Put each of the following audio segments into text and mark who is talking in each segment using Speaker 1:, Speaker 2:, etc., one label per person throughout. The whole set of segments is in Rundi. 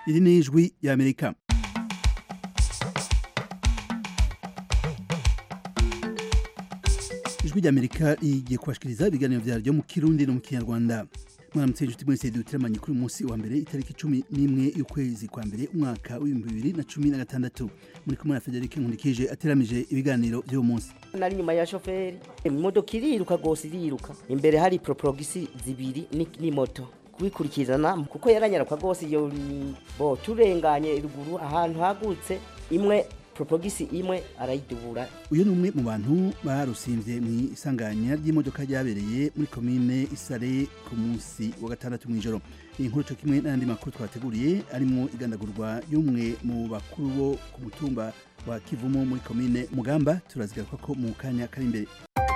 Speaker 1: iri ni ijwi y'amerika ijwi ry'amerika rigiye kubashikiriza ibiganiro vyaryo mu kirundi no mu kinyarwanda mwaramutse inshuti mwese duteramanye kuri uyu munsi wa mbere itariki cumi n'imwe y'ukwezi kwa mbere umwaka w'ibihumbi bibiri na cumi na gatandatu muri kumwe na federike nkundikije ateramije ibiganiro vy'uwo munsi
Speaker 2: nari nyuma ya shoferi imodoka iriruka rwose iriruka imbere hari proporogisi zibiri ni- n'imoto kubikurikirana kuko yaranyaruka rwose iyo ni- bo turenganye ruguru ahantu hagutse imwe proporogisi imwe arayidubura
Speaker 1: uyu ni umwe mu bantu barusimvye mu isanganya ry'imodoka ryabereye muri komine isare ku munsi wa gatandatu mw'ijoro iyi nkuru co kimwe n'ayandi makuru twateguriye arimwo igandagurwa y'umwe mu bakuru bo ku mutumba wa kivumu muri komine mugamba turazigaruka ko mu kanya kari imbere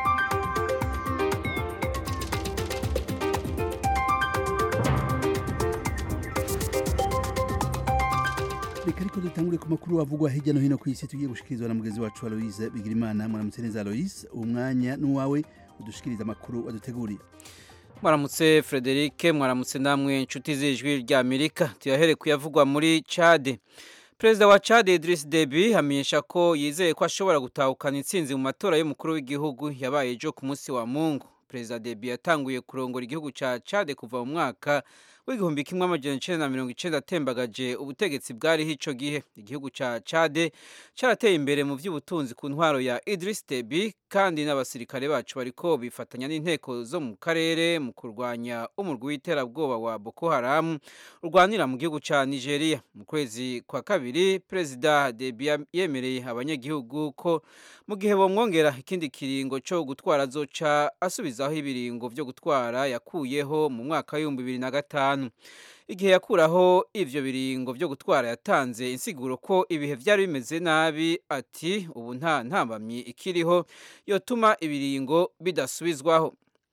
Speaker 1: reka ariko dutangure ku makuru avugwa hirya no hino ku isi tugiye gushikirizwa na mugenzi wacu aloise bigirimana muramutse neza aloise uwo mwanya n'uwawe udushikiriza amakuru waduteguriye
Speaker 3: mwaramutse frederic mwaramutse namwe inshuti z'ijwi rya amerika tuyahere kuyavugwa muri cade perezida wa cade idris debi amenyesha ko yizeye ko ashobora gutahukana intsinzi mu matora y'umukuru w'igihugu yabaye ejo ku munsi wa mungu perezida debi yatanguye kurongora igihugu cya cade kuva mu mwaka w'igihumbi kimwe amajana icenda na mirongo icenda atembagaje ubutegetsi bwariho ico gihe igihugu ca cade carateye imbere mu vy'ubutunzi ku ntwaro ya idris debi kandi n'abasirikare bacu bariko bifatanya n'inteko zo mu karere mu kurwanya umurwi w'iterabwoba wa boko haram urwanira mu gihugu ca nigeria mu kwezi kwa kabiri perezida debi ya- yemereye abanyagihugu ko mu gihe bomwongera ikindi kiringo co gutwara azoca asubizaho ibiringo vyo gutwara yakuyeho mu mwaka w'ibihumbi bibiri na gatanu igihe yakuraho ivyo biringo vyo gutwara yatanze insiguro ko ibihe vyari bimeze nabi ati ubu nta ntambamyi ikiriho yotuma ibiringo bidasubizwaho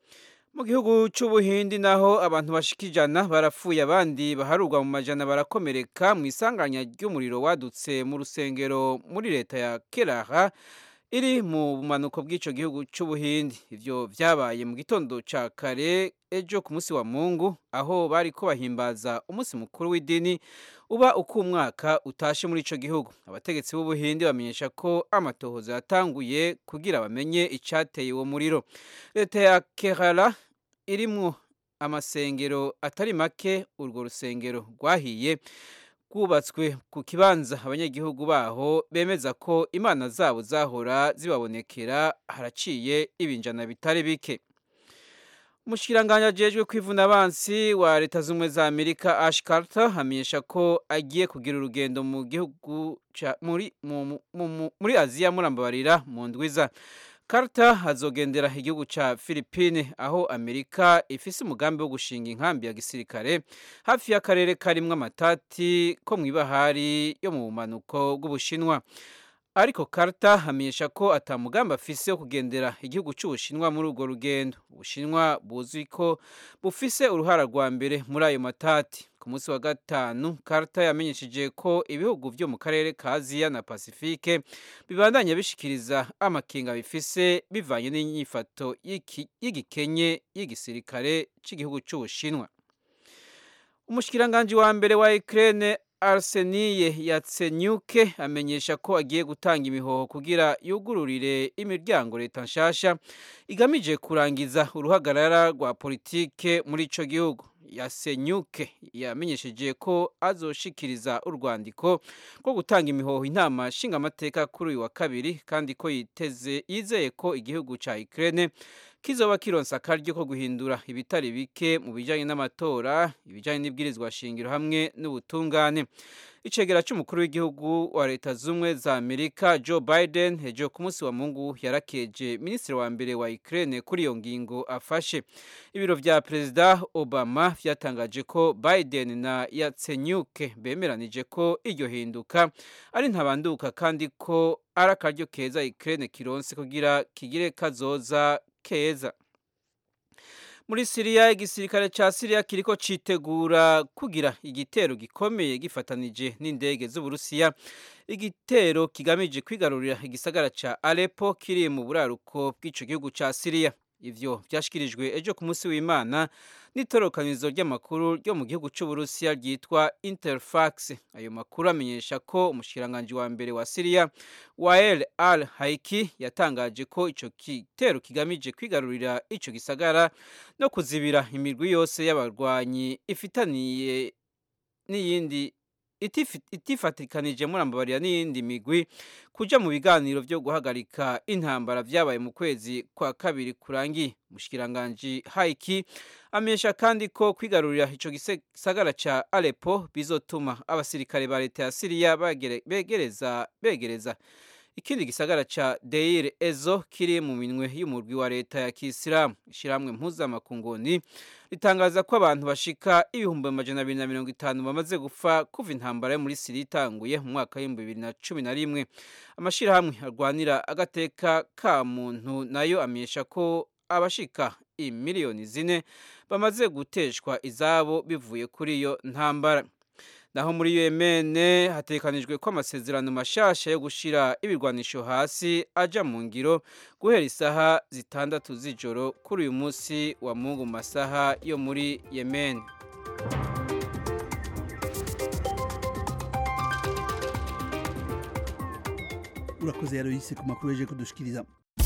Speaker 3: mu gihugu c'ubuhindi naho abantu bashika ijana barapfuye abandi baharurwa mu majana barakomereka mu isanganya ry'umuriro wadutse mu rusengero muri leta ya kerala iri mu bumanuko bw'ico gihugu c'ubuhindi ivyo vyabaye mu gitondo ca kare ejo ku munsi wa mungu aho bariko bahimbaza umunsi mukuru w'idini uba uko umwaka utashe muri ico gihugu abategetsi b'ubuhindi bamenyesha ko amatohoza yatanguye kugira bamenye icateye uwo muriro leta ya kerala irimwo amasengero atari make urwo rusengero rwahiye rwubatswe ku kibanza abanyagihugu baho bemeza ko imana zabo zahora zibabonekera haraciye ibinjana bitari bike umushikiranganji ajejwe kwivuna abansi wa leta z'ubumwe za amerika ash carter amenyesha ko agiye kugira urugendo mu gihugu ca- muri, mu, mu, mu, muri aziya murambabarira mu ndwiza Carter azogendera igihugu ca Philippine aho Amerika ifise umugambi wo gushinga inkambi ya gisirikare hafi y'akarere karimwo amatati ko mw'ibahari yo mu bumanuko bw'Ubushinwa. Ariko Carter amenyesha ko ata mugambi afise wo kugendera igihugu c'Ubushinwa muri urwo rugendo. Ubushinwa buzwi ko bufise uruhara rwa mbere muri ayo matati. Ku munsi wa gatanu, Carter yamenyesheje ko ibihugu vyo mu karere ka Aziya na Pasifike bibandanya bishikiriza amakenga bifise bivanye n'inyifato y'iki- y'igikenye y'igisirikare c'igihugu c'Ubushinwa. Umushikiranganji wa mbere wa Ukraine Arseniye Yatsenyuke amenyesha ko agiye gutanga imihoho kugira yugururire imiryango leta nshasha igamije kurangiza uruhagarara rwa politike muri ico gihugu. Yasenyuke yamenyesheje ko azoshikiriza urwandiko rwo gutanga imihoho inama nshingamateka kuri uyu wa kabiri kandi ko yiteze yizeye ko igihugu ca Ukraine kizoba kironsa akaryo ko guhindura ibitari bike mu bijanye n'amatora ibijanye n'ibwirizwa shingiro hamwe n'ubutungane icegera c'umukuru w'igihugu wa leta z'ubumwe za amerika joe biden ejo ku munsi wa mungu yarakeje minisitiri wa mbere wa ukraine kuri iyo ngingo afashe ibiro vya perezida obama vyatangaje ko biden na yatsenyuke bemeranije ko iryo hinduka ari ntabanduka kandi ko ari akaryo keza ukraine kironse kugira kigire kazoza keza muri siriya igisirikare ca siriya kiriko citegura kugira igitero gikomeye gifatanije n'indege z'uburusiya igitero kigamije kwigarurira igisagara ca Aleppo kiri mu buraruko bw'ico gihugu ca Syria ivyo vyashikirijwe ejo ku munsi w'imana n'itorokanizo ry'amakuru ryo mu gihugu c'uburusiya ryitwa interfax ayo makuru amenyesha ko umushikiranganji wa mbere wa siriya wael al haiki yatangaje ko ico gitero kigamije kwigarurira ico gisagara no kuzibira imirwi yose y'abarwanyi ifitaniye n'iyindi itifatikanije murambabarira n'iyindi migwi kuja mu biganiro vyo guhagarika intambara vyabaye mu kwezi kwa kabiri kurangiye umushikiranganji haiki amenyesha kandi ko kwigarurira ico gisagara ca Aleppo bizotuma abasirikare ba leta ya Syria begereza begereza ikindi gisagara ca Deir Ezo kiri mu minwe y'umurwi wa leta ya Kisilamu ishiramwe mpuzamakunguni ritangaza ko abantu bashika ibihumbi amajana abiri na mirongo itanu bamaze gupfa kuva intambara yo muri Siriya itanguye mu mwaka w'ibihumbi bibiri na cumi na rimwe amashirahamwe arwanira agateka ka muntu nayo amenyesha ko abashika imiliyoni zine bamaze guteshwa izabo bivuye kuri iyo ntambara naho muri Yemen hatekanijwe ko amasezerano mashasha yo gushira ibirwanisho hasi aja mu ngiro guhera isaha zitandatu z'ijoro kuri uyu munsi wa mungu masaha yo muri Yemen
Speaker 1: urakoze yaroyise ku makuru yaje kudushikiriza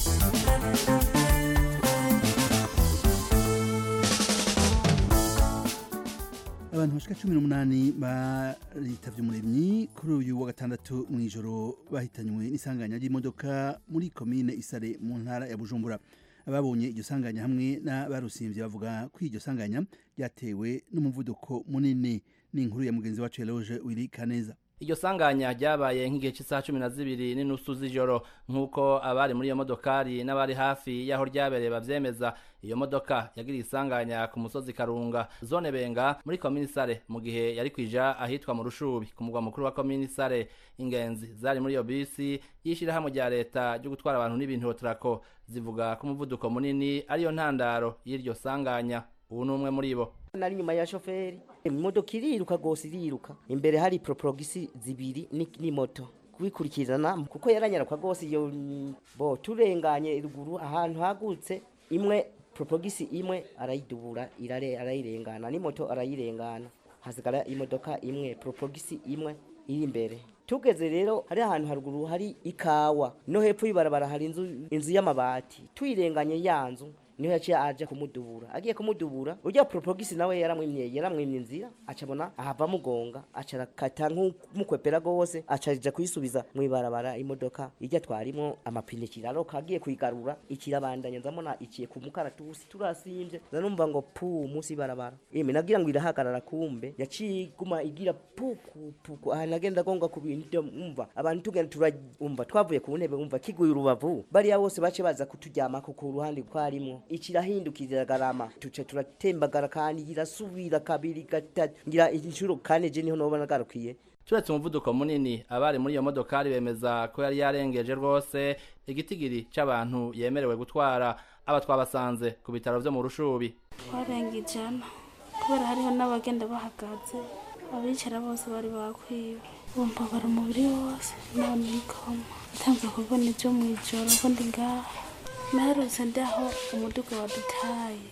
Speaker 1: abantu bashika cumi n'umunani baritavye umuremyi kuri uyu wa gatandatu mw'ijoro bahitanywe n'isanganya ry'imodoka muri komine isare mu ntara ya bujumbura ababonye iryo sanganya hamwe n'abarusimvye bavuga ko iryo sanganya ryatewe n'umuvuduko munini n'inkuru ya mugenzi wacu Eloge Willy Kaneza
Speaker 4: iryo sanganya ryabaye nk'igihe cy'isaha cumi na zibiri n'inusu z'ijoro nk'uko abari muri iyo modokari n'abari hafi y'aho ryabereye bavyemeza iyo modoka yagiriye isanganya ku musozi karunga zone benga muri komini sare mu gihe yari kwija ahitwa mu rushubi ku mugwa mukuru wa komini sare ingenzi zari muri iyo bisi y'ishirahamwe rya leta ryo gutwara abantu n'ibintu hotrako zivuga ko umuvuduko munini ariyo ntandaro y'iryo sanganya ubu ni umwe muri bo
Speaker 2: nari nyuma ya shoferi imodoka iriruka gose iriruka imbere hari proprogisi zibiri ni moto kubikurikirana kuko yaranyaruka gose iyo bo turenganye ruguru ahantu hagutse imwe proprogisi imwe arayidubura irare arayirengana ni moto arayirengana hasigara imodoka imwe proprogisi imwe iri imbere tugeze rero hari ahantu haruguru hari ikawa no hepfo y'ibarabara hari inzu inzu y'amabati tuyirenganye ya nzu niho yaciye aje kumudubura agiye kumudubura urya propogisi nawe yaramwimye yaramwimye inzira acabona ahava mugonga acarakata nk'umukwepera gose acarija kuyisubiza mwibarabara imodoka irya twarimo amapine kiraroka agiye kuyigarura ikirabandanya nzamona iciye ku mukaratusi turasimvye zanumva ngo pu musi barabara ime nagira ngo irahagarara kumbe yaciye iguma igira pu pu pu pu aha nagenda gonga ku bintu umva abantu tugenda turumva twavuye ku ntebe umva kiguye urubavu bariya bose bace baza kuturyamako ku ruhande twarimo ikirahindukirira garama tuce turatembagara kandi irasubira kabiri gatatu ngira inshuro kane je niho noba nagarukiye
Speaker 4: turetse umuvuduko munini abari muri iyo modokari bemeza ko yari yarengeje rwose igitigiri c'abantu yemerewe gutwara aba twabasanze ku bitaro vyo mu rushubi
Speaker 5: twarenga ijana kubera hariho n'abagenda bahagaze abicara bose bari bakwiwe bumva bari umubiri wose none ikoma ntanze kubona ivyo mw'ijoro ko ndi ngaha naherutse ndaho umuduga wadutaye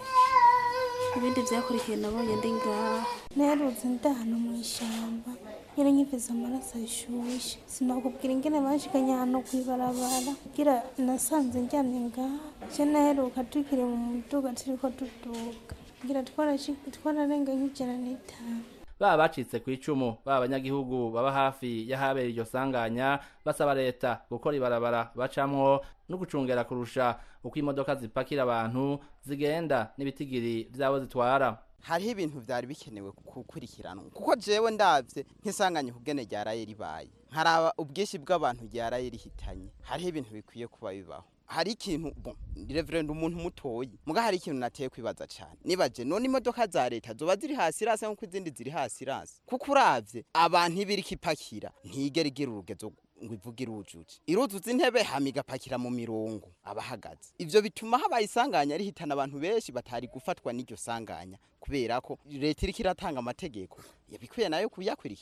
Speaker 5: ibindi vyakurikiye nabonye ndi ngaha
Speaker 6: naherutse ndahano mw'ishamba nyene nkivize amaraso ashushe sinokubwira ingene banshikanye hano kw'ibarabara kugira nasanze ndyamye ngaha je naheruka tukiri mu muduga turiko tuduga kugira twararenga nk'ijana n'itanu
Speaker 4: baba bacitse ku icumu baba abanyagihugu baba hafi y'ahabera iryo sanganya basaba leta gukora ibarabara bacamwo no gucungera kurusha uko imodoka zipakira abantu zigenda n'ibitigiri vyabo zitwara
Speaker 7: hariho ibintu vyari bikenewe gukurikiranwa kuko jewe ndavye nk'isanganya ukugene ryaraye ribaye nkaraba ubwinshi bw'abantu ryaraye rihitanye hariho ibintu bikwiye kuba bibaho hari ikintu bon reverend umuntu mutoyi muga hari ikintu nateye kwibaza cyane nibaje none imodoka za leta zoba ziri hasi rase nkuko izindi ziri hasi rase kuko uravye abantu ibiriko ipakira ntigera igira urugezo ngo ivuge irujuje iruzuza intebe hama igapakira mu mirongo abahagaze ivyo bituma habaye isanganya rihitana abantu benshi batari gufatwa n'iryo sanganya kubera ko leta iriko iratanga amategeko yabikwiye nayo kuyakwirikiza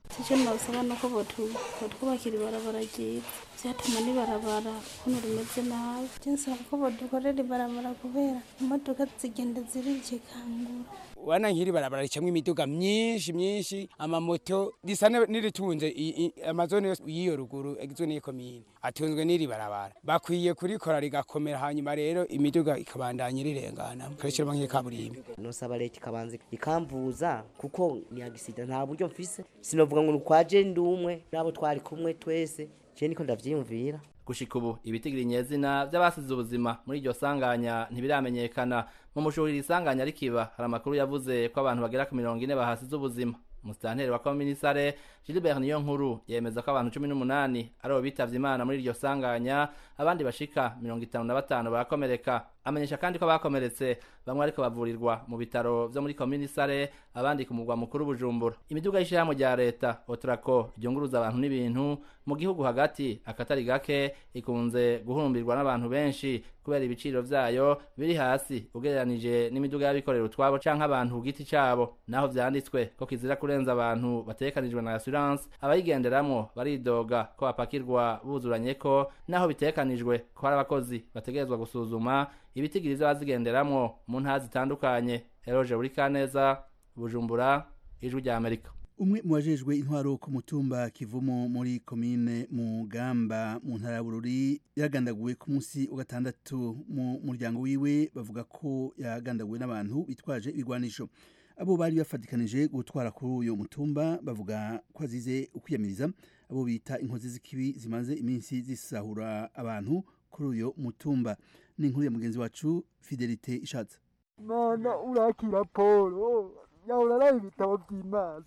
Speaker 5: icyo nabasaba ni uko batwubakira ibarabara ryiza byatuma n'ibarabara ukuntu rimeze nabi nsaba ko badukorera ibarabara kubera imodoka zigenda zirikikangura
Speaker 8: wana nkiri barabara ricamwo imiduga myinshi myinshi amamoto risa n'iritunze amazone yose y'iyo ruguru agizwe n'iyo komine atunzwe n'iri barabara bakwiye kurikora rigakomera hanyuma rero imiduga ikabandanya irirengana ikabishyiramo nk'ikaburimbi
Speaker 2: nosaba leta ikabanza ikamvuza kuko ni agisida nta buryo mfise sinovuga ngo nukwaje ndi umwe n'abo twari kumwe twese je niko ndavyiyumvira
Speaker 4: gushika ubu ibitigiri nyezina vy'abasize ubuzima muri iryo sanganya ntibiramenyekana mu mushuhiri isanganya rikiba hari amakuru yavuze ko abantu bagera ku mirongo ine bahasize ubuzima umusitanteri wa komisare Gilbert niyo nkuru yemeza ko abantu cumi n'umunani aribo bitavye imana muri iryo sanganya abandi bashika mirongo itanu na batanu barakomereka amenyesha kandi ko bakomeretse bamwe ariko bavurirwa mu bitaro vyo muri komisare abandi ku mugwa mukuru bujumbura imiduga y'ishirahamwe rya leta otrako ryunguruza abantu n'ibintu mu gihugu hagati akatari gake ikunze guhurumbirwa n'abantu benshi kubera ibiciro vyayo biri hasi ugereranije n'imiduga y'abikorera utwabo canke abantu ku giti cabo naho vyanditswe ko kizira kurenza abantu batekanijwe na assurance abayigenderamwo baridoga ko bapakirwa buzuranye ko naho bitekanijwe ko hari abakozi bategerezwa gusuzuma ibitigiri vy'abazigenderamwo mu ntara zitandukanye eroje buri kaneza bujumbura ijwi rya amerika
Speaker 1: umwe mu bajejwe intwaro ku mutumba kivumo muri komine mugamba mu ntara ya bururi yagandaguwe ku munsi wa gatandatu mu muryango wiwe bavuga ko yagandaguwe n'abantu bitwaje ibigwanisho abo bari bafatikanije gutwara kuri uyu mutumba bavuga ko azize ukwiyamiriza abo bita inkozi z'ikibi zimaze iminsi zisahura abantu kuri uyu mutumba ni inkuru ya mugenzi wacu fidelite ishatse
Speaker 9: mana urakira polo yahora araye ibitabo by'imana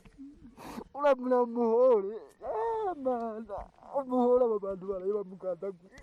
Speaker 9: uramura muhore mana umuhore aba bantu baraye bamugandagura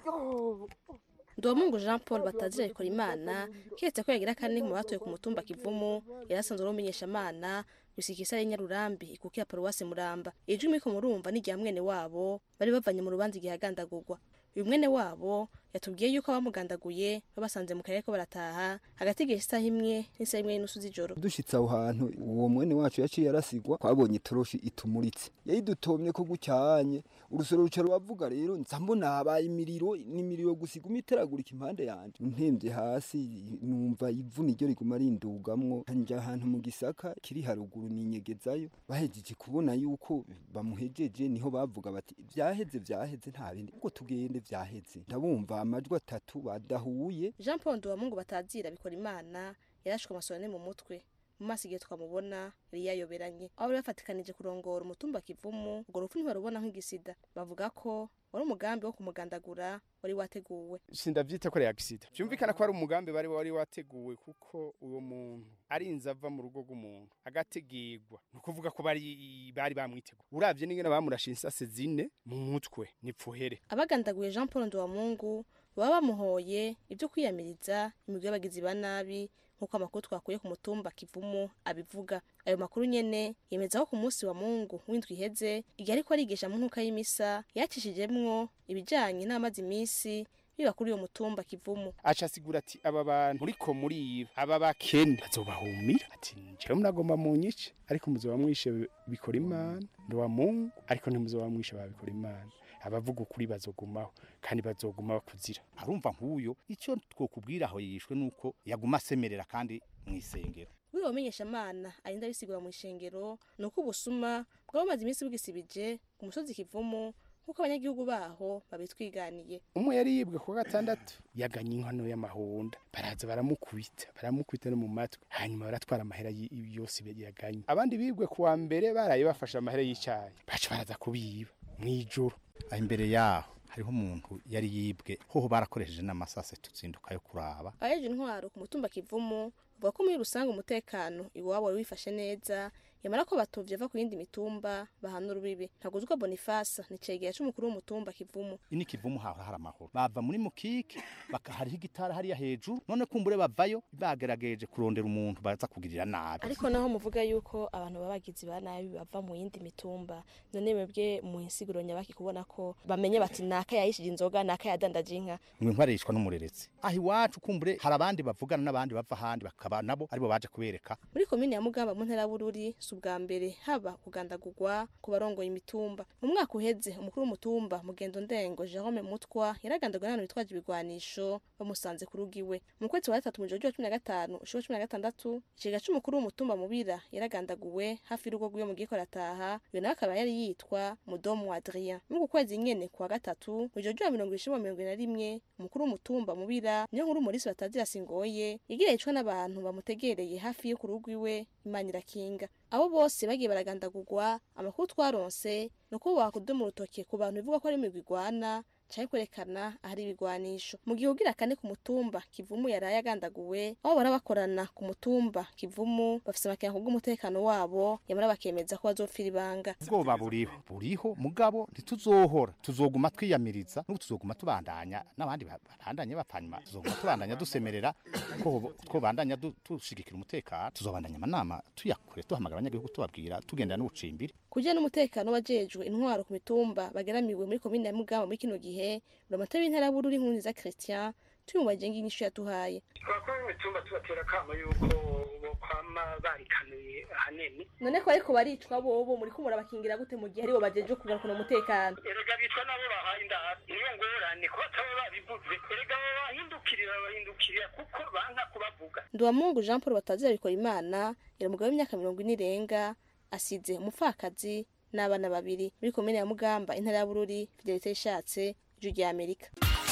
Speaker 10: Ndomungu Jean Paul batazira ikora imana kiretse ko yagira kane mu batuye ku mutumba kivumu yarasanzwe ari umumenyeshamana gusikisa ari nyarurambi ikukira paruwasi muramba ijwi miko murumva ni mwene wabo bari bavanye mu rubanza igihe agandagurwa uyu mwene wabo yatubwiye yuko abamugandaguye babasanze mu karere ko barataha hagati y'igihe isaha imwe n'isaha imwe n'inusu z'ijoro
Speaker 9: dushitse aho hantu uwo mwene wacu yaciye yarasigwa twabonye itoroshi itumuritse yayidutomye ko gucyanye urusoro ruca ruravuga rero nza mbona habaye imiriro n'imiriro gusa iguma iteragurika impande yanje ntembye hasi numva ivu niryo riguma rindugamwo njya ahantu mu gisaka kiri haruguru ninyegezayo bahejeje kubona yuko bamuhejeje niho bavuga bati vyaheze vyaheze nta bindi ubwo tugende vyaheze ndabumva amajwi atatu badahuye
Speaker 10: Jean Paul Nduwamungu batazira bikora imana yarashwe amasonane mu mutwe mu maso igihe twamubona yari yayoberanye aho bari bafatikanije kurongora umutumba kivumu urwo rupfu ntibarubona nk'igisida bavuga ko wari umugambi wo kumugandagura wari wateguwe
Speaker 8: sindavyita ko ari accident byumvikana ko ari umugambi bari wari wateguwe kuko uwo muntu arinze ava mu rugo rw'umuntu agategirwa ni ukuvuga ko bari bari bamwiteguye uravye n'ingene bamurashe insase zine mu mutwe nipfuhere
Speaker 10: abagandaguye Jean Paul Nduwamungu baba bamuhoye ibyo kwiyamiriza imigwi y'abagizi ba nabi nk'uko amakuru twakuye ku mutumba kivumu abivuga ayo makuru nyene yemeza ko ku munsi wa mungu w'indwi iheze igihe ariko arigisha mu nkuka y'imisa yacishijemwo ibijanye n'amazi imisi biba kuri uyo mutumba kivumu
Speaker 8: aca asigura ati aba bantu muriko muriba aba bakene bazobahumira ati njyewe munagomba munyice ariko muzoba mwishe bikora imana ndowa mungu ariko ntimuzoba mwishe babikora imana abavuga ukuri bazogumaho kandi bazoguma bakuzira
Speaker 11: arumva nk'uyo icyo twokubwira aho yishwe nuko yaguma asemerera kandi mu isengero
Speaker 10: buri bamenyeshamana arinda bisigura mu ishengero ni uko ubusuma bwabamaze iminsi bwisibije ku musozi kivumu nk'uko abanyagihugu baho babitwiganiye
Speaker 8: umwe yari yibwe ku gatandatu yaganye inkono y'amahonda baraza baramukubita baramukubita no mu matwi hanyuma baratwara amahera yose yaganye abandi bibwe ku wa mbere baraye bafashe amahera y'icyayi baca baraza kubiba mw'ijoro
Speaker 11: imbere yaho hariho umuntu yari yibwe hoho barakoresheje n'amasase tuzinduka yo kuraba
Speaker 10: abajeje intwaro ku mutumba kivumu bavuga ko muri rusange umutekano iwabo wari wifashe neza yamara ko batovye ava ku yindi mitumba bahana urubibi ntaguzwa bonifasa ni cegera c'umukuru w'umutumba kivumu
Speaker 11: ini kivumu hahora hari amahoro bava muri mukike hariho igitara hariya hejuru none kumbure bavayo bagerageje kurondera umuntu baza kugirira nabi
Speaker 10: ariko naho muvuga yuko abantu babagizi ba nabi bava mu yindi mitumba none mwebwe mu insiguro nyabaki kubona ko bamenye bati naka yayishije inzoga naka yadandaje inka
Speaker 11: mwe nkwarishwa n'umureretse aho iwacu kumbure hari abandi bavugana n'abandi bava ahandi bakaba nabo aribo baje kubereka
Speaker 10: muri komine ya mugamba mu ntara bururi si ubwa mbere haba kugandagurwa ku barongoye imitumba mu mwaka uheze umukuru w'umutumba mugendo ndengo jerome mutwa yaragandaguwe n'abantu bitwaje ibigwanisho bamusanze ku rugo iwe mu kwezi kwa gatatu mu ijoro ry'uwa cumi na gatanu ushuro cumi na gatandatu ikigega c'umukuru w'umutumba mubira yaragandaguwe hafi y'urugo rw'iwe mu gihe arataha uyo nawe akaba yari yitwa mudomu adrien muri uku kwezi nyene kuwa gatatu mu ijoro ry'uwa mirongo ishimwa mirongo ine na rimwe umukuru w'umutumba mubira niyo nkuru umulisi batazira singoye igira yicwa n'abantu bamutegereye hafi yo ku rugo iwe imana irakinga abo bose bagiye baragandagurwa amakuru twaronse ni uko bakudoma urutoke ku bantu bivuga ko ari imigwi igwana canke kwerekana ahari ibigwanisho mu gihe ugira kane ku mutumba kivumu yaraye agandaguwe aho bara bakorana ku mutumba kivumu bafise amakenga kubw'umutekano wabo yamara bakemeza ko bazopfira ibanga
Speaker 11: ubwoba buriho buriho mugabo ntituzohora tuzoguma twiyamiriza n'ubu tuzoguma tubandanya n'abandi ba- babandanye bapanyuma tuzoguma tubandanya dusemerera ko twobandanya du- dushigikira umutekano tuzobandanya amanama tuyakure duhamagara abanyagihugu tubabwira tugendera n'ubucimbiri
Speaker 10: kugira n'umutekano wajejwe intwaro ku mitumba bageramiwe muri komine ya mugamba muri kino gihe uramata w'intara bururi nkunziza christian tuyumubajije ng'inyishu yatuhaye
Speaker 12: abakuru b'imitumba tubatera akamo yuko bokwama barikanuye ahanini
Speaker 10: none ko ariko baricwa bobo muri ko murabakingira gute mu gihe aribo bajeje kugarukana umutekano
Speaker 12: erega bitwa nabo bahaye indaro niyo ngorane ko bataba babivuze erega abo bahindukirira bahindukirira kuko banka kubavuga
Speaker 10: nduwamungu jean paul batazira bikora imana yari umugabo w'imyaka mirongo ine irenga asize umupfakazi n'abana babiri muri komine ya mugamba intara ya bururi fidelite yishatse ijwi rya amerika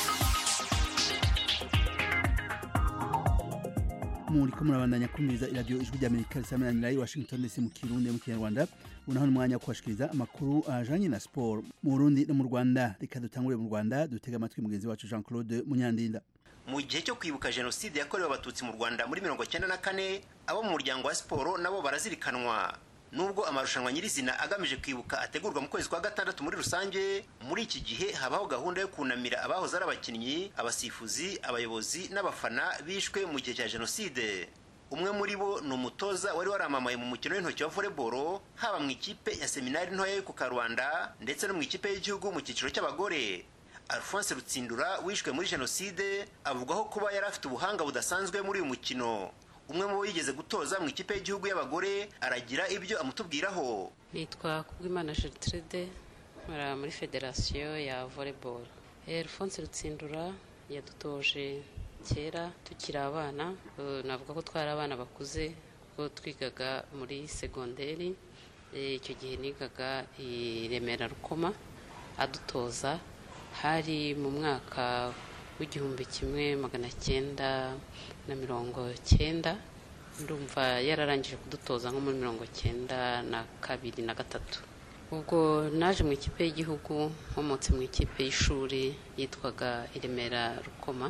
Speaker 1: muri ko murabandanya kumviriza iradiyo ijwi rya amerika risameranira i washington dc mu kirundi mu kinyarwanda unaho n'umwanya wo kubashikiriza amakuru ajanye na siporo mu burundi no mu rwanda reka dutangure mu rwanda dutega amatwi mugenzi wacu jean claude munyandinda
Speaker 13: mu gihe cyo kwibuka jenoside yakorewe abatutsi mu rwanda muri mirongo cyenda na kane abo mu muryango wa siporo nabo barazirikanwa nubwo amarushanwa nyirizina agamije kwibuka ategurwa mu kwezi kwa gatandatu muri rusange muri iki gihe habaho gahunda yo kunamira abahoze ari abakinnyi abasifuzi abayobozi n'abafana bishwe mu gihe cya jenoside umwe muri bo ni umutoza wari waramamaye mu mukino w'intoki wa volleyball haba mu ikipe ya seminari ntoya yo ku karubanda ndetse no mu ikipe y'igihugu mu cyiciro cy'abagore alphonse rutsindura wishwe muri jenoside avugwaho kuba yari afite ubuhanga budasanzwe muri uyu mukino umwe mu bo yigeze gutoza mu ikipe y'igihugu y'abagore aragira ibyo amutubwiraho
Speaker 14: nitwa kubwimana gertrude nkora muri federasiyo ya volleyball alphonse rutsindura yadutoje kera tukiri abana eh, navuga ko twari abana bakuze kuko twigaga muri segonderi Eh, icyo gihe nigaga i remera rukoma adutoza hari mu mwaka w'igihumbi kimwe magana cyenda na mirongo cyenda ndumva yararangije kudutoza nko muri mirongo cyenda na kabiri na gatatu ubwo naje mu ikipe y'igihugu nkomotse mu ikipe y'ishuri yitwaga i remera rukoma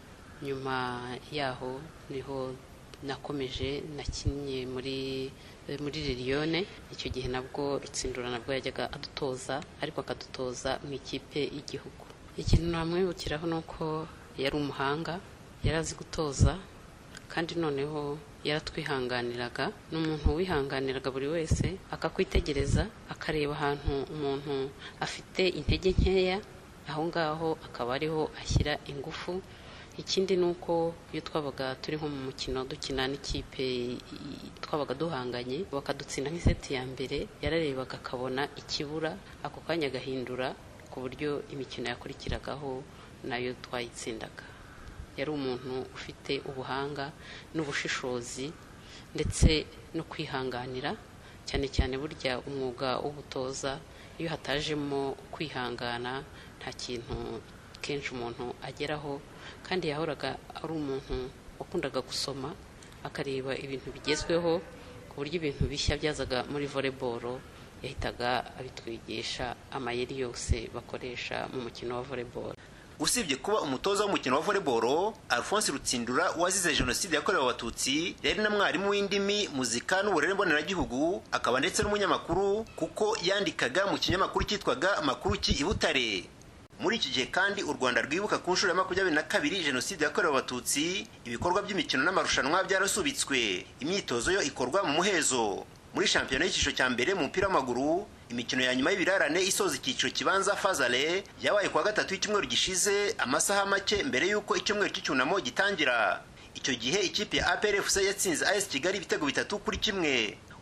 Speaker 14: nyuma yaho niho nakomeje nakinnye muri muri liliyone icyo gihe nabwo rutsindura nabwo yajyaga adutoza ariko akadutoza mu ikipe y'igihugu ikintu namwibukiraho ni uko yari umuhanga yari azi gutoza kandi noneho yaratwihanganiraga ni umuntu wihanganiraga buri wese akakwitegereza akareba ahantu umuntu afite intege nkeya aho ngaho akaba ariho ashyira ingufu ikindi ni uko iyo twabaga turi nko mu mukino dukina n'ikipe twabaga duhanganye bakadutsinda nk'iseti ya mbere yararebaga akabona ikibura ako kanya agahindura ku buryo imikino yakurikiragaho nayo twayitsindaga yari umuntu ufite ubuhanga n'ubushishozi ndetse no kwihanganira cyane cyane burya umwuga w'ubutoza iyo hatajemo kwihangana nta kintu kenshi umuntu ageraho kandi yahoraga ari umuntu wakundaga gusoma akareba ibintu bigezweho ku buryo ibintu bishya byazaga muri volleyball yahitaga abitwigisha amayeri yose bakoresha mu mukino wa volleyball
Speaker 13: usibye kuba umutoza w'umukino wa volleyball alphonse rutsindura wazize jenoside yakorewe abatutsi yari na mwarimu w'indimi muzika n'uburere mboneragihugu akaba ndetse n'umunyamakuru kuko yandikaga mu kinyamakuru cyitwaga makuru ki i butare muri iki gihe kandi u rwanda rwibuka ku nshuro ya makumyabiri na kabiri jenoside yakorewe abatutsi ibikorwa by'imikino n'amarushanwa byarasubitswe imyitozo yo ikorwa mu muhezo muri shampiyona y'icyiciro cya mbere mu mupira w'amaguru imikino ya nyuma y'ibirarane isoza icyiciro kibanza fazale yabaye kuwa gatatu y'icyumweru gishize amasaha make mbere y'uko icyumweru cy'icyunamo gitangira icyo gihe ikipe ya APRFC yatsinze AS Kigali ibitego bitatu kuri kimwe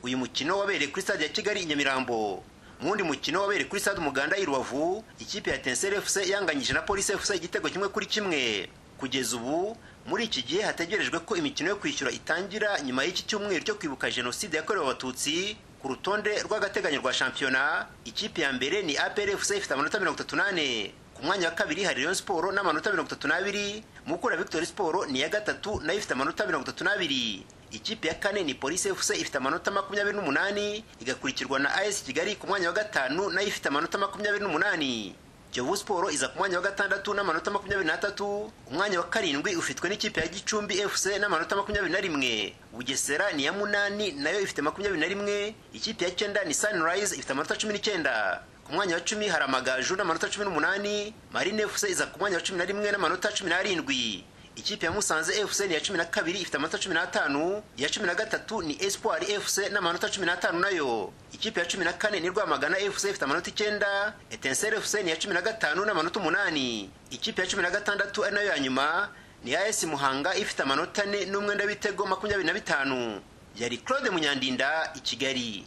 Speaker 13: uyu mukino wabereye kuri stade ya kigali i nyamirambo mu wundi mukino wabereye kuri stade umuganda i rubavu ikipe ya tenseri fc yanganyije na polisi fc igitego kimwe kuri kimwe kugeza ubu muri iki gihe hategerejwe ko imikino yo kwishyura itangira nyuma y'iki cyumweru cyo kwibuka jenoside yakorewe abatutsi ku rutonde rw'agateganyo rwa shampiyona ikipe ya mbere ni apr fc ifite amanota mirongo itatu n'ane ku mwanya wa kabiri hari rayon siporo n'amanota mirongo itatu n'abiri mukura victory siporo ni iya gatatu nayo ifite amanota mirongo itatu n'abiri ikipe ya kane ni polisi fc ifite amanota makumyabiri n'umunani igakurikirwa na as kigali ku mwanya wa gatanu nayo ifite amanota makumyabiri n'umunani kiyovu siporo iza ku mwanya wa gatandatu n'amanota makumyabiri n'atatu umwanya wa karindwi ufitwe n'ikipe ya gicumbi fc n'amanota makumyabiri na rimwe bugesera ni iya munani nayo ifite makumyabiri na rimwe ikipe ya cyenda ni sunrise ifite amanota cumi n'icyenda ku mwanya wa cumi hari amagaju n'amanota cumi n'umunani marine fc iza ku mwanya wa cumi na rimwe n'amanota cumi n'arindwi ikipe ya musanze fc ni iya cumi na kabiri ifite amanota cumi n'atanu iya cumi na gatatu ni espoir fc n'amanota cumi n'atanu nayo ikipe ya cumi na kane ni rwamagana fc ifite amanota icyenda etenseri fc ni iya cumi na gatanu n'amanota umunani ikipe ya cumi na gatandatu ari nayo ya nyuma ni as muhanga ifite amanota ane n'umwenda w'ibitego makumyabiri na bitanu yari claude munyandinda i kigali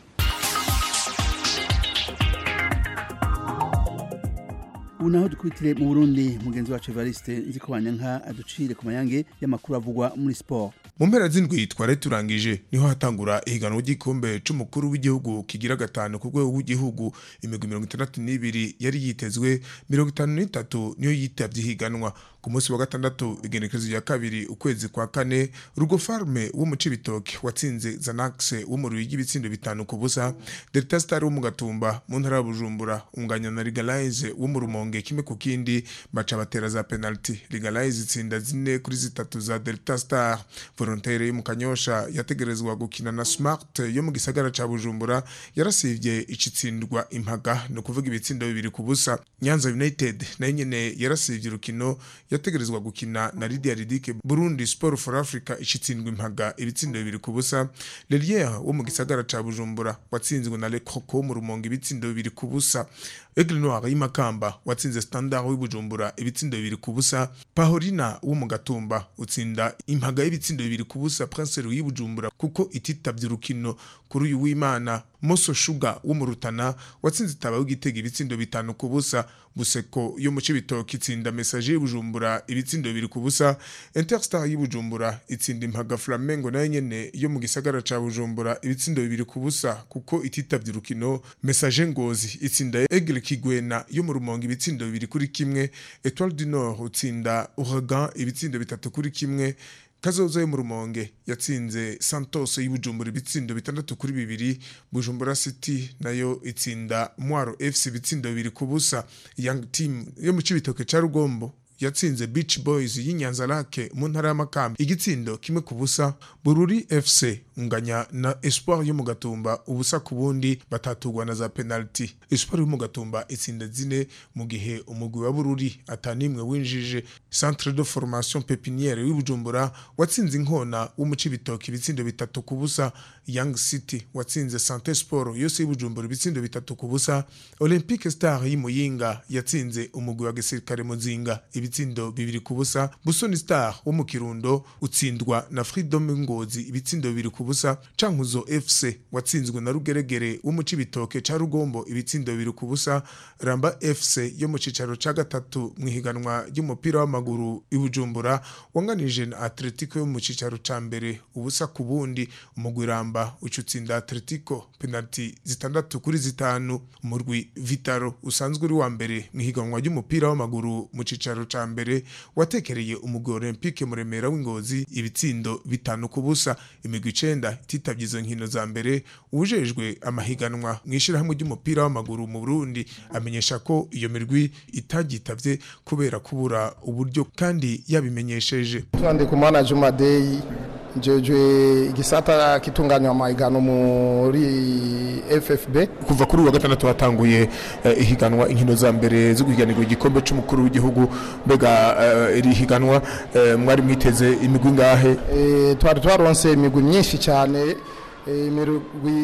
Speaker 1: ubu naho dukubitire mu burundi mugenzi wacu evariste nzi ko banyanka aducire ku mayange y'amakuru avugwa muri siporo
Speaker 15: mu mpera z'indwi twari turangije niho hatangura ihiganwa ry'igikombe c'umukuru w'igihugu kigira gatanu ku rwego rw'igihugu imigwi mirongo itandatu n'ibiri yari yitezwe mirongo itanu n'itatu niyo yitavye ihiganwa ku munsi wa gatandatu igenekerezo rya kabiri ukwezi kwa kane rugo farme wo mu cibitoke watsinze zanax wo mu ruyigi ibitsindo bitanu ku busa delta star wo mu gatumba mu ntara ya bujumbura unganya na legalize wo mu rumonge kimwe ku kindi baca batera za penalty legalize itsinda zine kuri zitatu za delta star volontaire yo mu kanyosha yategerezwa gukina na smart yo mu gisagara ca bujumbura yarasivye icitsindwa impaga no kuvuga ibitsindo bibiri ku busa nyanza united nayo nyene yarasivye urukino yategerezwa gukina na Lydia Ridike Burundi Sport for Africa icitsindwa impaga ibitsindo bibiri ku busa Lelier wo mu gisagara ca Bujumbura watsinzwe na Le Croco mu rumonge ibitsindo bibiri ku busa Aigle Noir y'imakamba watsinze Standard w'ibujumbura ibitsindo bibiri ku busa Pahorina wo mu gatumba utsinda impaga y'ibitsindo bibiri ku busa Prince Louis Bujumbura kuko ititavye urukino kuri uyu w'Imana Moso Sugar wo mu Rutana watsinze itaba w'igitega ibitsindo bitanu ku busa Buseko yo mu Cibitoke itsinda Message y'Ibujumbura ibitsindo bibiri ku busa Interstar y'Ibujumbura itsinda impaga Flamengo nayo nyene yo mu gisagara ca Bujumbura ibitsindo bibiri ku busa kuko ititavye urukino Message Ngozi itsinda Aigle Kigwena yo mu Rumonge ibitsindo bibiri kuri kimwe Etoile du Nord utsinda Ouragan ibitsindo bitatu kuri kimwe kazoza yo mu rumonge yatsinze santos y'ubujumbura ibitsindo bitandatu kuri bibiri bujumbura city nayo itsinda mwaro fc ibitsindo bibiri ku busa young team yo mu cibitoke ca rugombo yatsinze beach boys y'inyanza lake mu ntara y'amakamba igitsindo kimwe ku busa bururi fc unganya na espoir yo mu gatumba ubusa ku bundi batatugwa na za penalty espoir yo mu gatumba itsinda zine mu gihe umugwi wa bururi atanimwe winjije centre de formation pepiniere w'ibujumbura watsinze inkona wo mu cibitoke ibitsindo bitatu ku busa young city watsinze sante sport yose y'ibujumbura ibitsindo bitatu ku busa olympique star y'imuyinga yatsinze umugwi wa gisirikare muzinga ibitsindo bibiri ku busa busoni star wo mu kirundo utsindwa na freedom ngozi ibitsindo bibiri ku busa cankuzo fc watsinzwe na rugeregere wo mu cibitoke ca rugombo ibitsindo bibiri ku busa ramba fc yo mu cicaro ca gatatu mu ihiganwa ry'umupira w'amaguru ibujumbura wanganije na atletico yo mu cicaro ca mbere ubusa ku bundi umugwi ramba uca utsinda atletico penalti zitandatu kuri zitanu umurwi vitaro usanzwe uri wa mbere mu ihiganwa ry'umupira w'amaguru mu cicaro ca mbere watekereye umugwi olympique muremera w'ingozi ibitsindo bitanu ku busa imigwi icenda ititavye izo nkino za mbere uwujejwe amahiganwa mu ishirahamwe ry'umupira w'amaguru mu burundi amenyesha ko iyo mirwi itagitavye kubera kubura uburyo kandi yabimenyesheje
Speaker 16: Twandikumana Juma Day njejwe igisata kitunganywa amahiganwa muri FFB
Speaker 15: kuva kuri uwa gatandatu hatanguye eh, ihiganwa inkino za mbere zo guhiganirwa igikombe c'umukuru w'igihugu mbega eh, iri higanwa eh, mwari mwiteze imigwi ngahe
Speaker 16: Eh, twari twaronse imigwi myinshi cyane eh, imigwi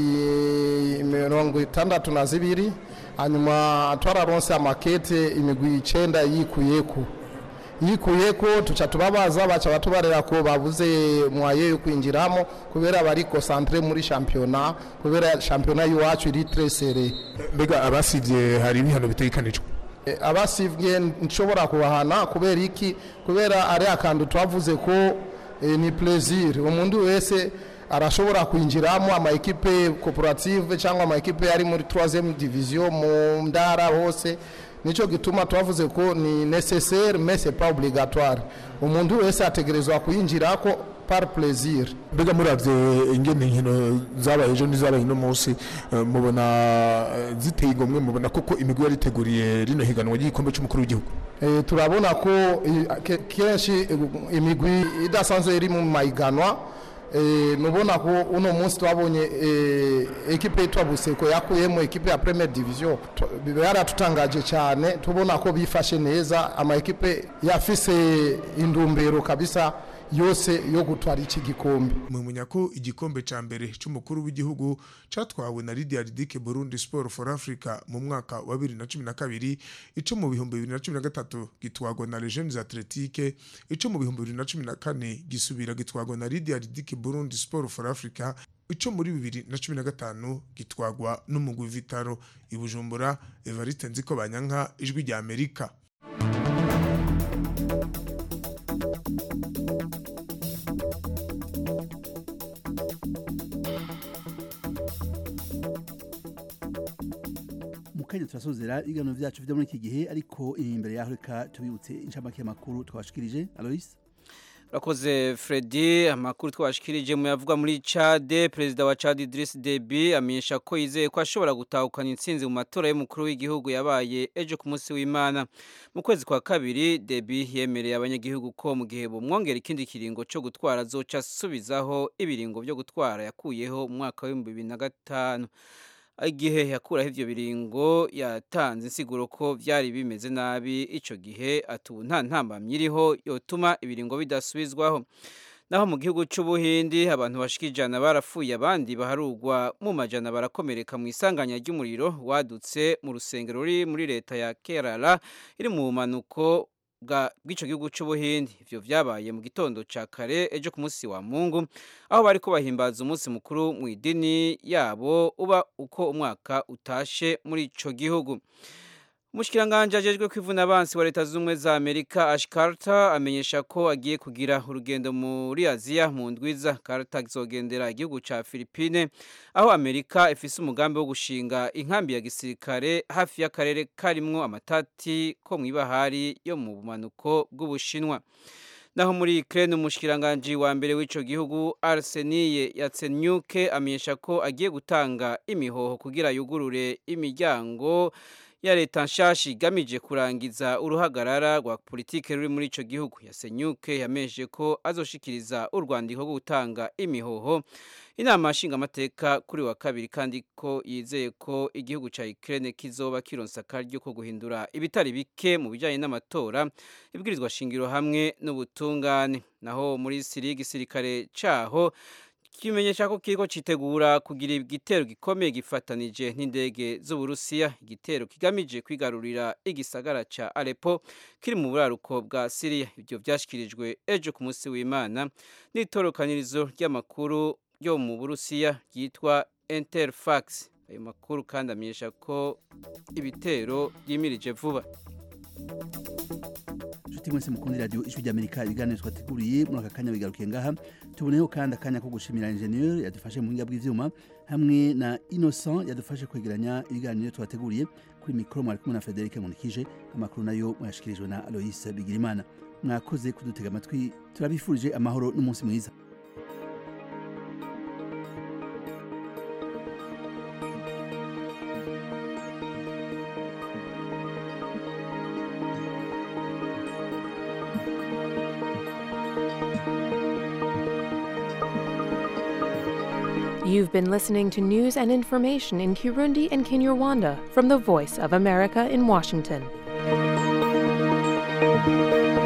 Speaker 16: mirongo itandatu na zibiri hanyuma twararonse amakete imigwi icenda yikuyeko yikuye ko tuca tubabaza baca batubarira ko babuze mwaye yo kwinjiramo kubera bari concentre muri championnat kubera championnat y'iwacu iri très serré
Speaker 15: mbega abasivye hari ibihano bitegekanijwe
Speaker 16: Eh, abasivye nshobora kubahana kubera iki kubera ari akantu twavuze ko eh, ni plaisir umuntu wese arashobora kwinjiramo ama equipe cooperative cyangwa ama equipe ari muri 3e division mu ndara hose nico gituma twavuze ko ni nécessaire mais c'est pas obligatoire umuntu wese ategerezwa kuyinjirako par plaisir
Speaker 15: mbega muravye ingene inkino zabaye ejo n'izabaye uno munsi eh, mubona eh, ziteye igomwe mubona koko imigwi yari iteguriye rino higanwa ry'igikombe c'umukuru w'igihugu
Speaker 16: Eh, turabona ko eh, ke- kenshi eh, imigwi idasanzwe iri mu mahiganwa eh, nubona ko uno munsi twabonye eh, ekipe yitwa buseko yakuyemo ekipe ya premier division Tu- yaratutangaje cyane tubona ko bifashe neza ama ekipe yafise indumbero kabisa yose yo gutwara iki gikombe
Speaker 15: mumenya ko igikombe ca mbere c'umukuru w'igihugu catwawe na Lydia Ridike Burundi Sport for Africa mu mwaka wa 2012 ico mu bihumbi 2013 gitwagwa na Legends Athletique ico mu bihumbi 2014 gisubira gitwagwa na Lydia Ridike Burundi Sport for Africa ico muri 2015 gitwagwa n'umugwi Vitaro i Bujumbura Evariste Nziko Banyanka ijwi rya Amerika
Speaker 1: mu kanya turasozera ibiganiro vyacu vyo muri iki gihe ariko imbere yaho reka tubibutse inshamake y'amakuru twabashikirije alois
Speaker 3: Rakoze Freddy amakuru twashikirije mu yavuga muri Chad perezida wa Chad Idriss Deby amenyesha ko yizeye ko ashobora gutahukana intsinzi mu matora y'umukuru w'igihugu yabaye ejo ku munsi w'Imana mu kwezi kwa kabiri Deby yemereye abanyagihugu ko mu gihe bumwongera ikindi kiringo cyo gutwara azoca asubizaho ibiringo byo gutwara yakuyeho mu mwaka wa 2005 igihe yakuraho ivyo biringo yatanze insiguro ko vyari bimeze nabi ico gihe ati ubu nta ntambamyi iriho yotuma ibiringo bidasubizwaho naho mu gihugu c'ubuhindi abantu bashika ijana barapfuye abandi baharugwa mu majana barakomereka mu isanganya ry'umuriro wadutse mu rusengero ruri muri leta ya kerala iri mu bumanuko bwa- bw'ico gihugu c'ubuhindi ivyo vyabaye mu gitondo ca kare ejo ku munsi wa mungu aho bariko bahimbaza umunsi mukuru mu idini yabo uba uko umwaka utashe muri ico gihugu Umushikiranganje ajejwe kwivuna abansi wa leta z'ubumwe za Amerika Ash Carter amenyesha ko agiye kugira urugendo muri Aziya mu ndwiza Carter azogendera igihugu ca Philippine aho Amerika ifise umugambi wo gushinga inkambi ya gisirikare hafi y'akarere karimwo amatati ko mw'ibahari yo mu bumanuko bw'Ubushinwa naho muri Ukraine umushikiranganje wa mbere w'ico gihugu Arseniye Yatsenyuke amenyesha ko agiye gutanga imihoho kugira yugurure imiryango ya leta nshasha igamije kurangiza uruhagarara rwa politike ruri muri ico gihugu yasenyuke yamenyeshe ko azoshikiriza urwandiko rwo gutanga imihoho inama nshingamateka kuri wa kabiri kandi ko yizeye ko igihugu ca Ukraine kizoba kironsa akaryo ko guhindura ibitari bike mu bijanye n'amatora ibwirizwa shingiro hamwe n'ubutungane naho muri Syria igisirikare caho kimenyesha ko kiriko citegura kugira igitero gikomeye gifatanije n'indege z'Uburusiya igitero kigamije kwigarurira igisagara ca Aleppo kiri mu buraruko bwa Syria ibyo vyashikirijwe ejo ku munsi w'Imana n'itorokanirizo ry'amakuru ryo mu Burusiya ryitwa Interfax ayo makuru kandi amenyesha ko ibitero yimirije vuba
Speaker 1: inshuti mwese mukunda radiyo ijwi ry'amerika ibiganiro twateguriye muri aka kanya bigarukiye ngaha tuboneyeho kandi akanya ko gushimira injeniyeri yadufashe mu buhinga bw'ivyuma hamwe na innocent yadufashe kwegeranya ibiganiro twateguriye kuri mikoro mwari kumwe na frederic munikije amakuru nayo mwayashikirijwe na alois bigirimana mwakoze kudutega amatwi turabifurije amahoro n'umunsi mwiza
Speaker 17: You've been listening to news and information in Kirundi and Kinyarwanda from the Voice of America in Washington.